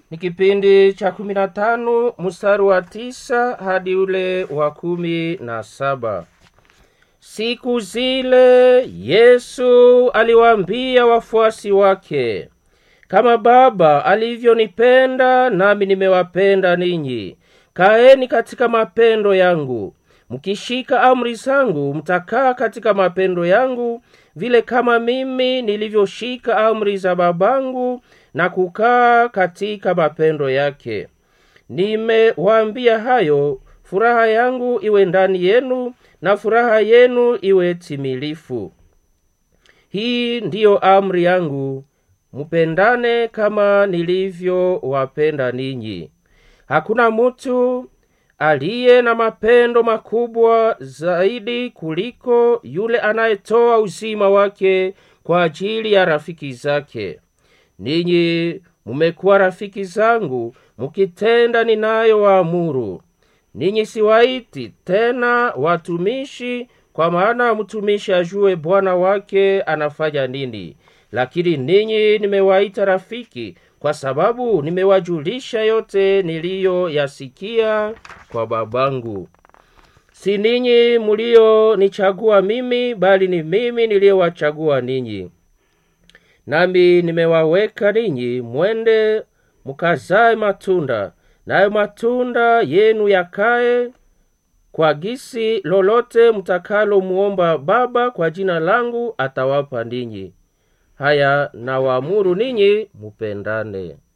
ni kipindi cha kumi na tano mstari wa tisa hadi ule wa kumi na saba siku zile yesu aliwaambia wafuasi wake kama baba alivyonipenda nami nimewapenda ninyi kaeni katika mapendo yangu mkishika amri zangu mtakaa katika mapendo yangu vile kama mimi nilivyoshika amri za babangu na kukaa katika mapendo yake nimewaambia hayo furaha yangu iwe ndani yenu na furaha yenu iwe timilifu hii ndiyo amri yangu mupendane kama nilivyowapenda ninyi hakuna mutu aliye na mapendo makubwa zaidi kuliko yule anayetoa uzima wake kwa ajili ya rafiki zake ninyi mumekuwa rafiki zangu mukitenda ninayowaamuru ninyi siwaiti tena watumishi kwa maana mtumishi ajue bwana wake anafanya nini lakini ninyi nimewaita rafiki kwa sababu nimewajulisha yote niliyoyasikia kwa babangu si ninyi muliyonichagua mimi bali ni mimi niliyowachagua ninyi nami nimewaweka ninyi mwende mukazae matunda nayo matunda yenu yakaye kwa gisi lolote mtakalomuomba baba kwa jina langu atawapa ninyi haya nawaamuru ninyi mupendane